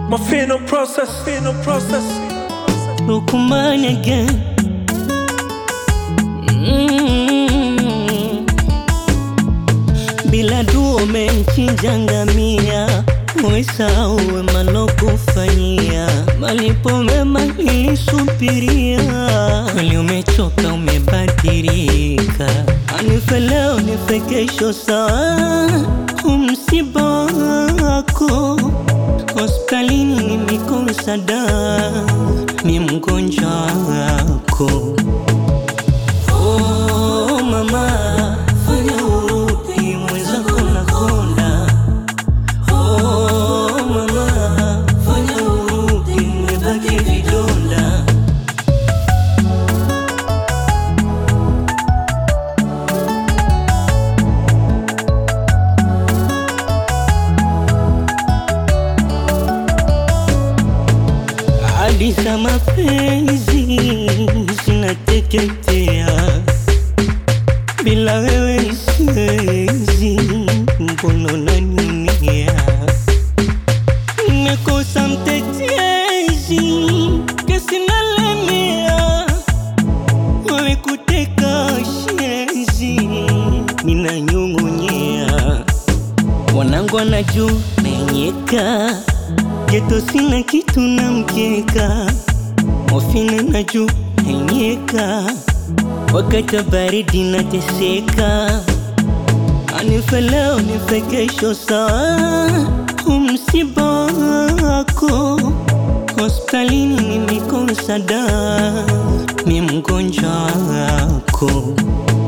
My final process, final process. Lukuman again. Mm. Bila dua umemchinja ngamia, umesahau wema lokufanyia, malipo mema nilisubiria, kweli umechoka, umebadilika, anife leo nife kesho, sawa umsiba wako hospitalini nimekosa dawa, mi mgonjwa wako. Oh mama, fanya urudi, mwenzako nakonda. Oh mama, fanya urudi, nimebaki vidonda. Hadi za mapenzi zinateketea, bila wewe siwezi, mbona unaniumia? Nimekosa mtetezi, kesi nalemea, wewe kuteka shenzi, ninanyong'onyea Wanangu wanajua menyeka Geto sina kitu na mkeka Mofina najua menyeka Wakati wa baridi nateseka Anife leo nife kesho sawa Umsiba wako Hospitalini nimekosa dawa Mi mgonjwa wako